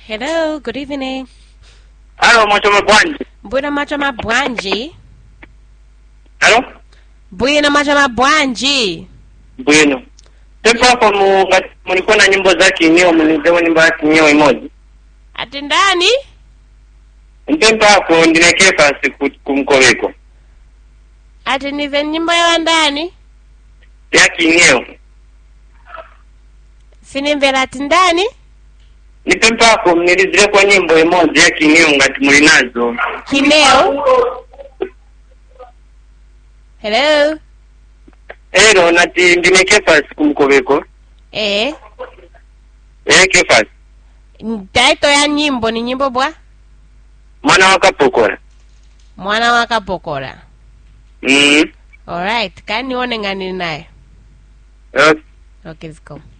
Hello, good evening. Halo, mwacho mabwanji. Bwino macho mabwanji. Halo? Bwino macho mabwanji. Bwino. Tepo hapo mu ngati mulikuwa na nyimbo za kinyo mnizewe nyimbo ya kinyo imoja. Ati ndani? Ntempa hapo ndinekee pasi ku- kumkoveko. Ati nive nyimbo ya ndani? Ya kinyo. Sinimvera ati ndani? Nitempa hapo mnilizire kwa nyimbo imoja ya kinyo ngati muli nazo. Kineo? Hello? Ero nati ndinekee pasi kumkoveko. Eh, Eke pasi. taito ya nyimbo ni nyimbo bwa? Mwana wakapokora. Mwana wakapokora. Mm. Alright, kani nione ngani naye. Okay. Okay, let's go.